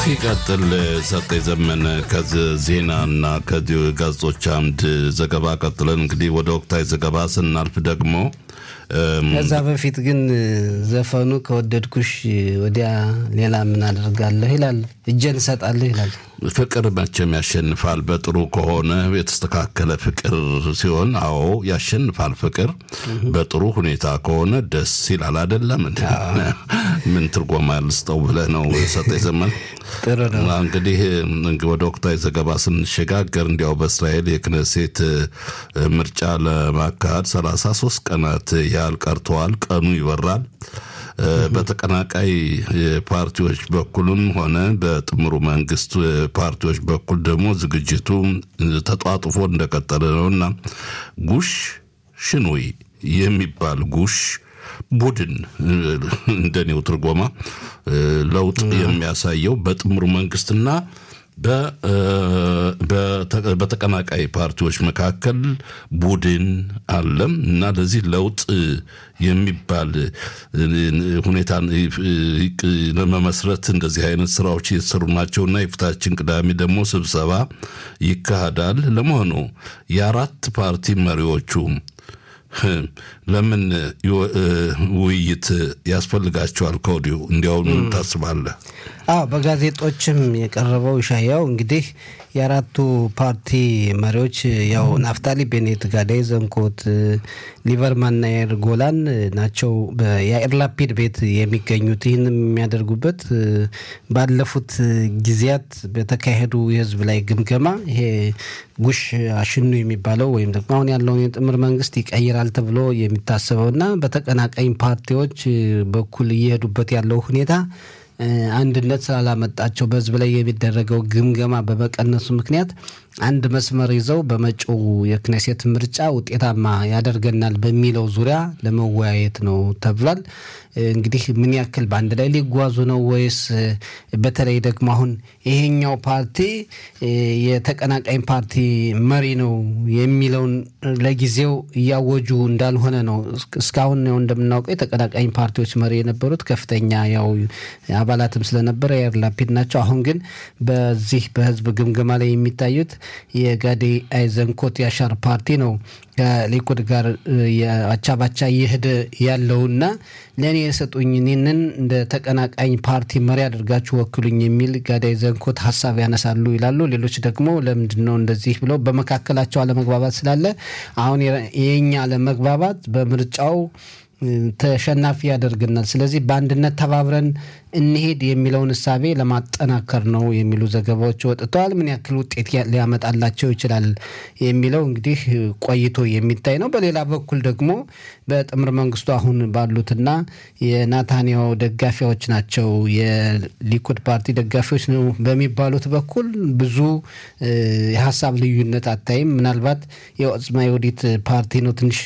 ሲቀጥል ሰጠኝ ዘመነ ከዚህ ዜናና ከዚህ ጋዜጦች አንድ ዘገባ ቀጥለን እንግዲህ ወደ ወቅታዊ ዘገባ ስናልፍ ደግሞ ከዛ በፊት ግን ዘፈኑ ከወደድኩሽ ወዲያ ሌላ ምን አደርጋለሁ ይላል፣ እጄን እሰጣለሁ ይላል። ፍቅር መቼም ያሸንፋል። በጥሩ ከሆነ የተስተካከለ ፍቅር ሲሆን፣ አዎ ያሸንፋል። ፍቅር በጥሩ ሁኔታ ከሆነ ደስ ይላል። አይደለም ምን ትርጎማ ያልስጠው ብለህ ነው ሰጠኝ ዘመን። ጥሩ ነው። እንግዲህ ወደ ወቅታዊ ዘገባ ስንሸጋገር እንዲያው በእስራኤል የክነሴት ምርጫ ለማካሄድ ሰላሳ ሶስት ቀናት ያህል ቀርተዋል። ቀኑ ይበራል። በተቀናቃይ ፓርቲዎች በኩልም ሆነ በጥምሩ መንግስት ፓርቲዎች በኩል ደግሞ ዝግጅቱ ተጧጥፎ እንደቀጠለ ነው እና ጉሽ ሽኑይ የሚባል ጉሽ ቡድን እንደኔው ትርጎማ ለውጥ የሚያሳየው በጥምሩ መንግስትና በተቀናቃይ ፓርቲዎች መካከል ቡድን አለም እና ለዚህ ለውጥ የሚባል ሁኔታን ለመመስረት እንደዚህ አይነት ስራዎች እየተሰሩ ናቸውና የፊታችን ቅዳሜ ደግሞ ስብሰባ ይካሄዳል። ለመሆኑ የአራት ፓርቲ መሪዎቹ ለምን ውይይት ያስፈልጋቸዋል? ከወዲሁ እንዲያውም ታስባለህ? አዎ በጋዜጦችም የቀረበው ሻያው እንግዲህ የአራቱ ፓርቲ መሪዎች ያው ናፍታሊ ቤኔት፣ ጋዳይ ዘንኮት፣ ሊበርማንና ያይር ጎላን ናቸው የያኢር ላፒድ ቤት የሚገኙት። ይህን የሚያደርጉበት ባለፉት ጊዜያት በተካሄዱ የህዝብ ላይ ግምገማ ይሄ ጉሽ አሽኑ የሚባለው ወይም ደግሞ አሁን ያለውን የጥምር መንግስት ይቀይራል ተብሎ የሚታሰበውና በተቀናቃኝ ፓርቲዎች በኩል እየሄዱበት ያለው ሁኔታ አንድነት ስላላመጣቸው በህዝብ ላይ የሚደረገው ግምገማ በመቀነሱ ምክንያት አንድ መስመር ይዘው በመጪው የክኔሴት ምርጫ ውጤታማ ያደርገናል በሚለው ዙሪያ ለመወያየት ነው ተብሏል። እንግዲህ ምን ያክል በአንድ ላይ ሊጓዙ ነው ወይስ በተለይ ደግሞ አሁን ይሄኛው ፓርቲ የተቀናቃኝ ፓርቲ መሪ ነው የሚለውን ለጊዜው እያወጁ እንዳልሆነ ነው። እስካሁን ያው እንደምናውቀው የተቀናቃኝ ፓርቲዎች መሪ የነበሩት ከፍተኛ ያው አባላትም ስለነበረ ያይር ላፒድ ናቸው። አሁን ግን በዚህ በህዝብ ግምገማ ላይ የሚታዩት የጋዴ አይዘንኮት ያሻር ፓርቲ ነው ከሊኩድ ጋር የአቻባቻ እየሄደ ያለውና ለእኔ የሰጡኝ እኔንን እንደ ተቀናቃኝ ፓርቲ መሪ አድርጋችሁ ወክሉኝ የሚል ጋዳይ ዘንኮት ሀሳብ ያነሳሉ ይላሉ። ሌሎች ደግሞ ለምንድን ነው እንደዚህ ብለው በመካከላቸው አለመግባባት ስላለ አሁን የኛ አለመግባባት በምርጫው ተሸናፊ ያደርግናል። ስለዚህ በአንድነት ተባብረን እንሄድ የሚለውን እሳቤ ለማጠናከር ነው የሚሉ ዘገባዎች ወጥተዋል። ምን ያክል ውጤት ሊያመጣላቸው ይችላል የሚለው እንግዲህ ቆይቶ የሚታይ ነው። በሌላ በኩል ደግሞ በጥምር መንግስቱ አሁን ባሉትና የናታንያሁ ደጋፊዎች ናቸው የሊኩድ ፓርቲ ደጋፊዎች ነው በሚባሉት በኩል ብዙ የሀሳብ ልዩነት አታይም። ምናልባት የኦጽማ የወዲት ፓርቲ ነው ትንሽ